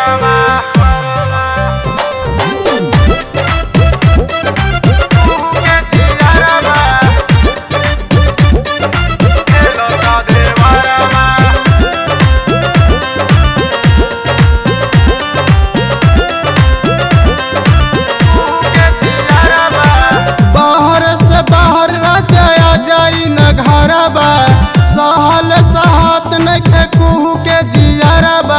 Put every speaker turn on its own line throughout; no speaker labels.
बाहर से बाहर राजा जाई न घरबा सहल सहात नखे कुहू के जियरबा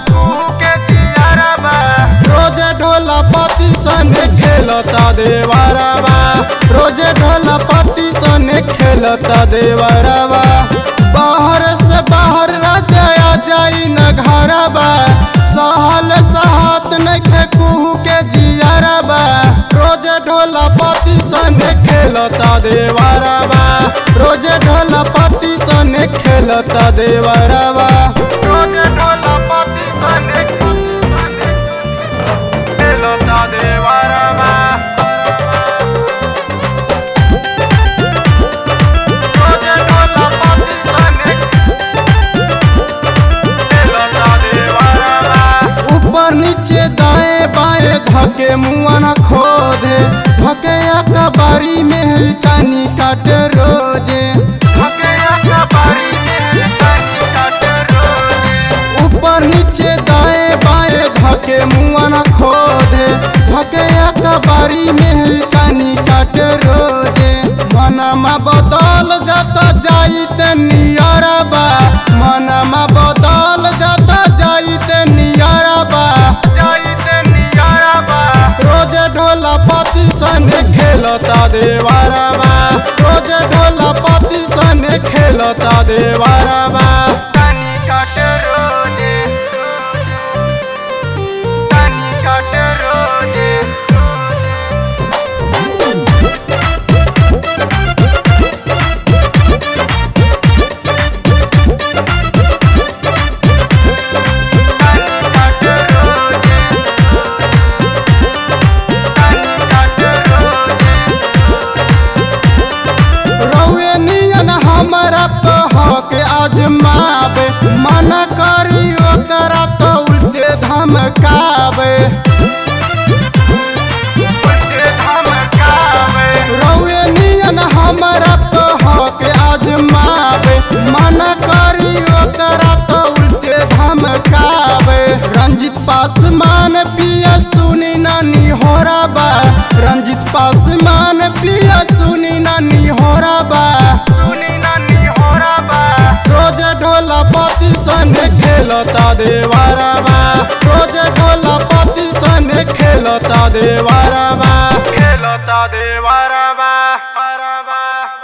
रोजे ढोला पति सने खेलता देवरबा रोजे ढोला पति सने खेलता देवरबा बाहर से बाहर राजा जाई न घरबा सहल सहात नखे कुहू के जियरबा रोजे ढोला पति सने खेलता देवरबा रोजे ढोला पति सने खेलता देवरबा रोजे ढोला पति सने खेलता देवरबा रोजे ढोला पति सने ऊपर नीचे दाएं बाएं धके मुआ न खोदे धके अकबारी में है चानी काटे रोजे धके अकबारी में है चानी काटे रोजे ऊपर नीचे दाएं बाएं धके मुआ न खोदे धके अकबारी में है चानी काटे रोजे मनमा बदल जाता जाइत नियरबा मनमा बदल जाता जाइत नियरबा जाइत नियरबा रोजे ढोला पति सने खेलता देवरबा रोजे ढोला पति सने खेलता देवरबा तनी काटे रोजे तनी काटे रोजे रउए नियन हमरा पे हक आजमावे मन करी ओकरा तो उल्टे धमकावे रउए नियन हमरा पे हक आजमावे मन करी ओकरा तो उल्टे धमकावे रंजित पासमान पिया सुनी नानी होराबा रंजित पासमान पिया सुनी नानी होराबा सुनी नानी होराबा रोजे ढोला पति सने खेलता देवरबा रोजे